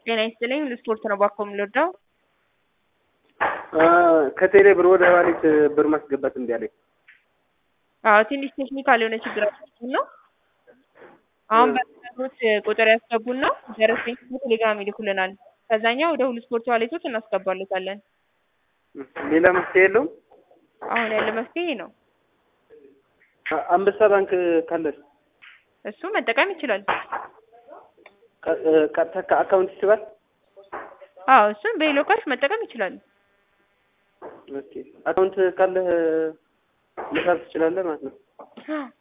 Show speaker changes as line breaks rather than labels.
ጤና ይስጥልኝ ለስፖርት ነው ባኮ የምንወደው።
ከቴሌ ብር ወደ ዋሌት ብር ማስገባት እምቢ አለኝ።
አዎ ትንሽ ቴክኒካል የሆነ ችግር አለብን ነው። አሁን በሚነግሩት ቁጥር ያስገቡና ደረሰኝ በቴሌግራም ይልኩልናል። ከዛኛ ወደ ሁሉ ስፖርት ዋሌቶች እናስገባለታለን።
ሌላ መፍትሄ የለውም?
አሁን ያለ መፍትሄ ነው።
አንበሳ ባንክ ካለን
እሱ መጠቀም ይችላል።
ቀጥታ ከአካውንት ይስባል?
አዎ እሱን በሌሎ ካሽ መጠቀም ይችላል።
ኦኬ አካውንት ካለህ መሳብ ትችላለህ ማለት ነው።